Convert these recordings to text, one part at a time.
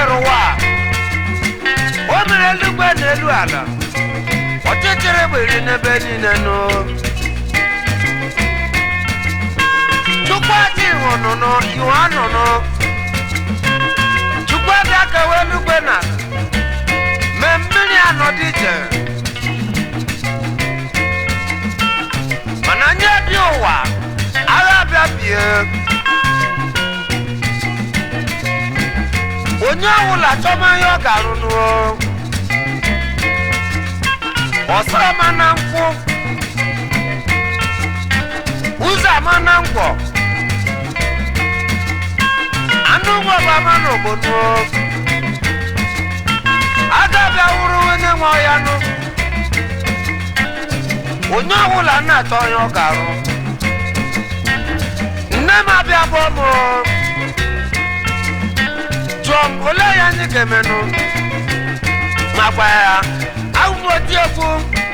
kere ụwa a. o mere eluigwe na elu ala ọchịchịrị gbiri n'ebe niile nụ chukwu adị hụnụnụ iwe anụnụ chukwu adị akawa eluigwe na ala mee mmiri anọdụ iche mana nye bi ụwa agha bịa bie onye ọbụla chọma ihe ọ ga-arụ n'ụọ ọsara ma na nkwụ ụzọ ama na ngwọ anụ ụgbọ bụ ama na obodo aga bịa wụrụ onye nwe ọya nụ onye ọbụla na-achọ onye ọ ga-arụ nne m abịa bụ m jụọ m olee ya anyị ga-emenụ ma gwa ya ahụhụ oti egwu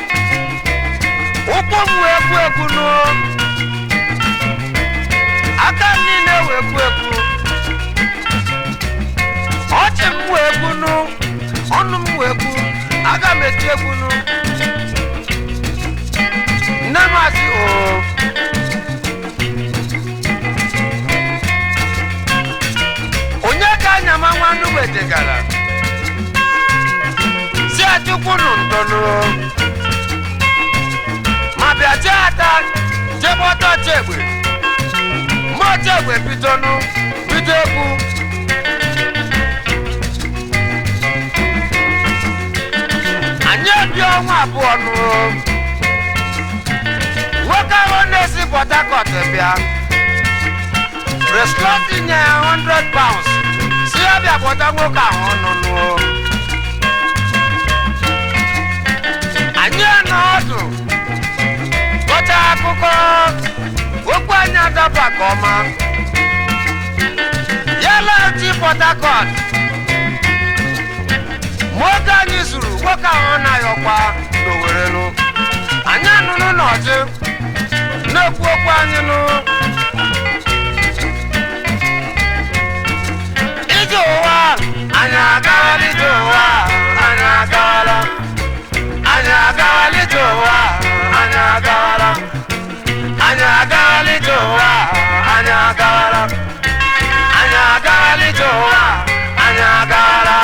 ụkwụ m wee egwu egwu nụ aka m niile wee egwu egwu ọchị m wee egwu nụ ọnụ m wee egwu aga m eti egwu nụ nne m asị oo onye ka anyama nwannu wetegara si achụkwunu ntọnụ ma bịa jee ata jebọta chegbe mma chegbe bidonụ bido egwu anyị ebi ọnwa abụọ nụ nwoke ahụ na-esi port harcourt bịa rescott nye ya 100 pounds si ya bịa kpọta nwoke ahụ ọnụnụ anyị nọ ọdụ kọcha akụkọ okwu anyị adaba ka ọma ya laghachi port harcourt ma oge anyị zuru nwoke ahụ na-ayọkwa n'owerelu anyị anụnụ n'ọjị na-ekwu okwu anyị nụ ije ụwa anyị agawala ije ụwa anyị agawala anyị agawala ije ụwa anyị agawala anyị agawala ije ụwa anyị agawala anyị agawala ije ụwa anyị agawala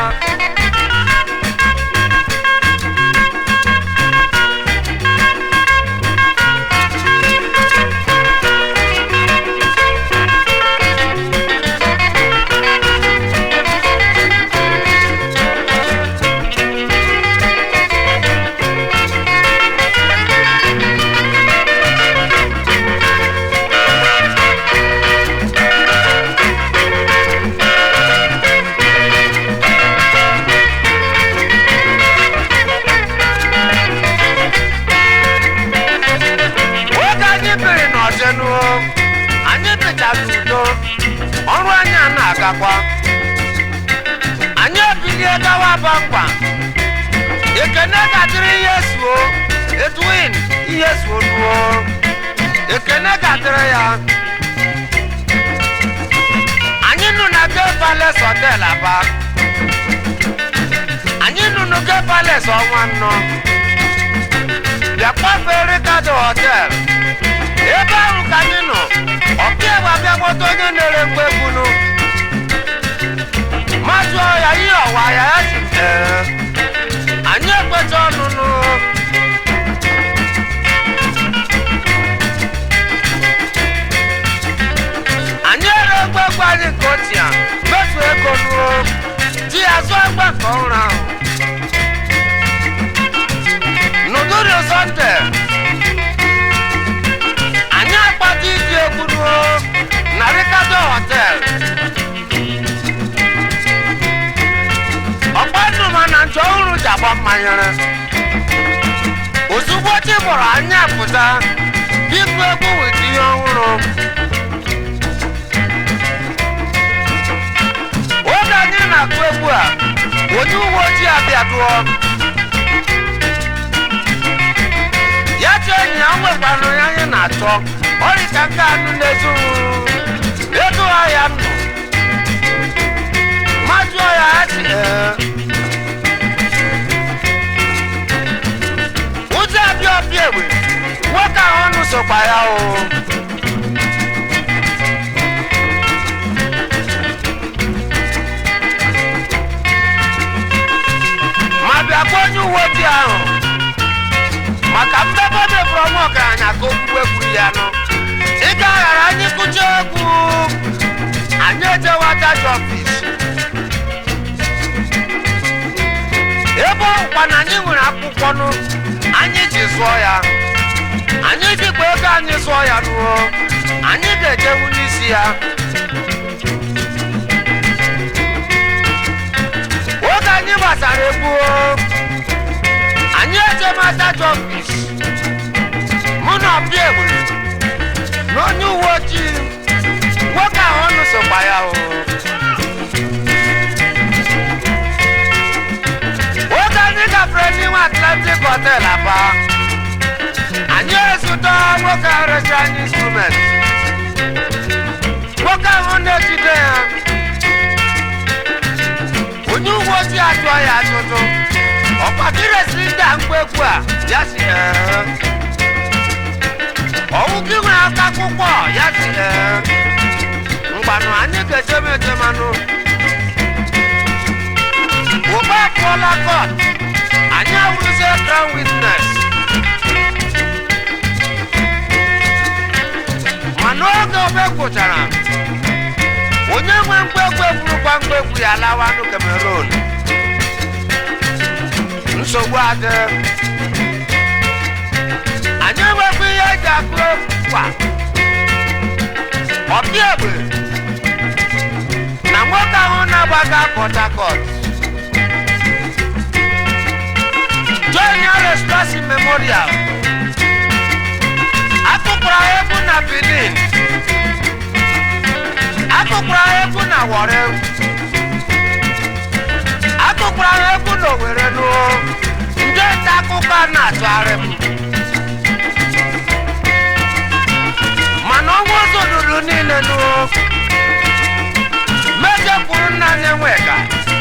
oge anyị biri n'ọjenụ anyị bịchara udo ọrụ anyị a na-agakwa anyị ebilie gawa bangwa ekene ga-adịrị ihe suo edwin ihe suo nuo ekene ga-adịrị ya anyị nụ na ge pales hotel aba anyị nụ na ge pales ọnwa nnọ bịakwa fere kado hotel ebe ahụ ka anyị nọ ọkaiwu abịa kpọta onye na-ere ngwa egwunu ma jụọ ya ihe ọwa ya ya si ee anyị ekwecha ọnụnụ anyị ere ngwa egwu anyị nke ochie mefu ego nuo ji ya zụọ ngwa nke ọhụrụ ahụ n'ụtụtụ sọnde anyị akpata iji egwu ruo na rikado hotel ọgbanụma na nche ọhụrụ ji agba mmanyere ozugbo chi bụrụ anyị apụta ịgụ egwu weta ihe ọhụrụ oge anyị na-akụ egwu a onye uwe ojii abịa dụọ ya chi enyi ya nwekwanụ ya anyị na-achọ ọrịka nke anụ na-ezu edu ya nụ ma jụọ ya o ma bịakwa onye uwe ojii ahụ maka mmebe mebụrụ ọnwa ọgaranya ka okwukwe kwuru ya nụ ị ga-aghara anyị kụcha egwu anyị ejewa judge office ebe ọkwa na anyị nwere akwụkwọ nụ anyị ji zụọ ya anyị jikwa ego anyị zụọ ya nuo anyị ga-ejewu n'isi ya oge anyị gbasara egwu o, anyị ejemata jọfis mụ na ọbịa egbere na onye uwe ojii nwoke ahụ ọnụ sokwa ya o oge anyị gafere n'ime atlantic hotel aba anyị ezute nwoke ahụ resịrị anyị instrument nwoke ahụ na-ejide ya onye uwe ojii ajụọ ya ajụjụ ọkwa gị resịrị ndị a ngwa egwu a ya si ee ọwụ gị nwere aka akwụkwọ ya si ee mgbanụ anyị ga-ejeme ejemanụ ụba apụọla kọt anyị awụrụzie crown witness mana oge obe gwụchara onye nwe mgbegwu eburukwa mgbegwu ya lawanụ cameroon nsogbu adị anyị enwekwa ihe eji akụ kwa ọbịa egbe na nwoke ahụ na-agbaga port harcourt join restoration memorial akụkwara egwu na benin akụkwara egwu na wọrị akụkwara egwu na owere nuo ndị nta akụkọ a na-atụgharị m mana ọnwa ụzọ ruru niile nuo mejọ kwuru nna anyị nweka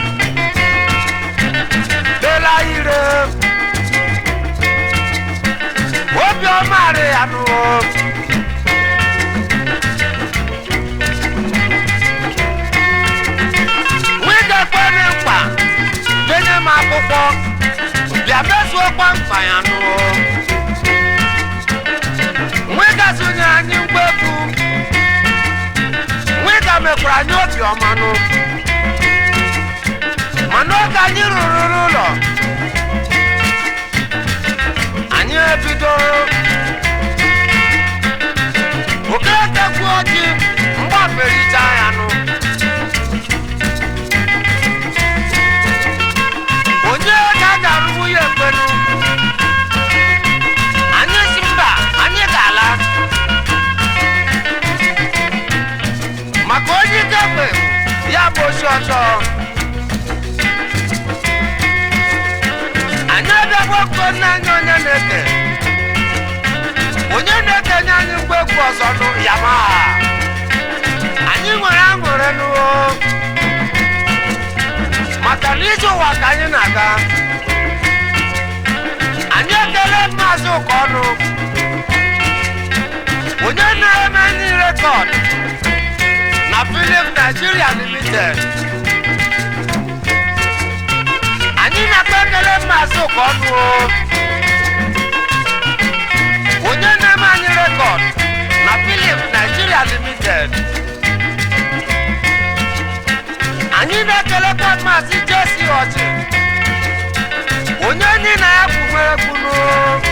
lela ire obiọma arị ya nuo nwidekweni mkpa denye m akwụkwọ bịa mezuokwa mkpa ya nuo nwidazunye anyị mgbegwu nwida mekwara anyị obi ọmanụ mana oge anyị rụrụ n'ụlọ anyị ebido okerekekwu oji mgbafericha ya nụ onye ka a ga-arụbu ya ekwenu anyị si mba anyị ga-ala maka onye ike kpe ya bụ osi ọzọ anyị abịagwakwo nne anyị onye na-eke onye na-ekenye anyị mgbegwu ọzọ nụ yamaha anyị nwere aṅụrị n'ụọ maka na ije ụwa ka anyị na-aga anyị ekele maazị ụka ọnụ onye na-eme ndị rekọd na filim Nigeria limited anyị na-akpa ekele maazị ụka ọnụ o. onye na-eme anyị rekọd na filim Nigeria limited anyị na-ekelekwa maazị jesi ọchị onye ndị na ya kwuwere kwunu